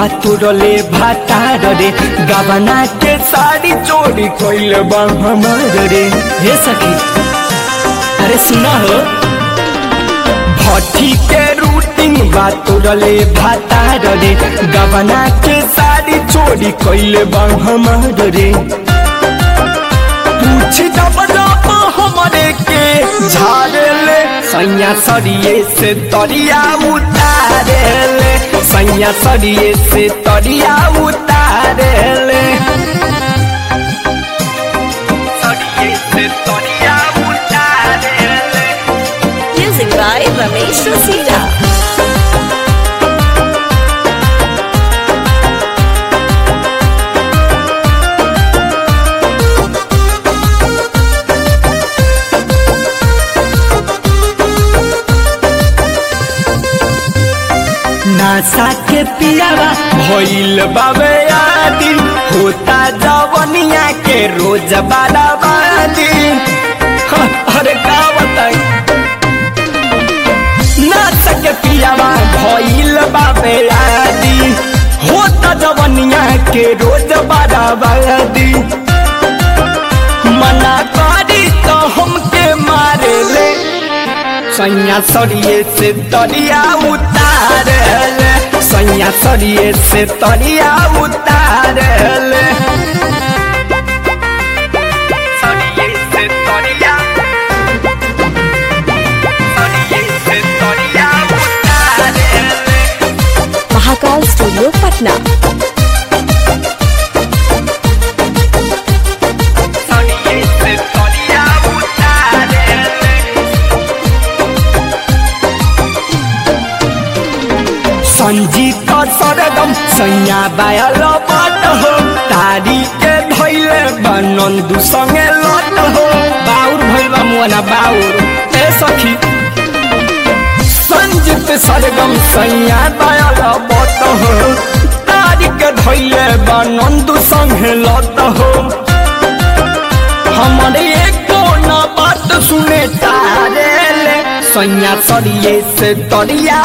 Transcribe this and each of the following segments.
बातुरले भातार रे गबना के साड़ी चोरी कोइल बा हमार रे हे सखी अरे सुना हो भट्टी के रूटिंग बातुरले भातार रे गबना के साड़ी चोरी कोइल बा हमार रे पूछ दब दब हमरे के झाड़ले सैया सरिये से तरिया उतारेले सैया सरिये से तरिया उतारेले सरिये से तरिया उतारेले Music by Ramesh Rasina. नासा के पियावा भइल बाबे आदि होता जवनिया के रोज बाराबादी हाँ, अरे का बताई नासा के पियावा भइल बाबे आदि होता जवनिया के रोज बाराबादी मना करी तो हमके मारे ले सैया सरिये से तरिया उतारले सैया सरिये से तरिया उतारले सरिये से तरिया सरिये से तरिया उतारले Mahakal Studio, Patna. सरिये से तरिया उतारले संजीत सरगम सैया बायल बात हो तारी के धैले बनंदु संगे लत हो बाउर भइल मुना बाउर ए सखी संजीत सरगम सैया बायल बात हो तारी के धैले बनंदु संगे लत हो हमारे एको ना बात सुने तारेले सैया सरिये से तरिया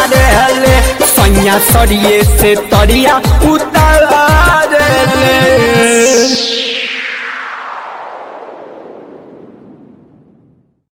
उतारेले सैया सरिये से तरिया उतारेले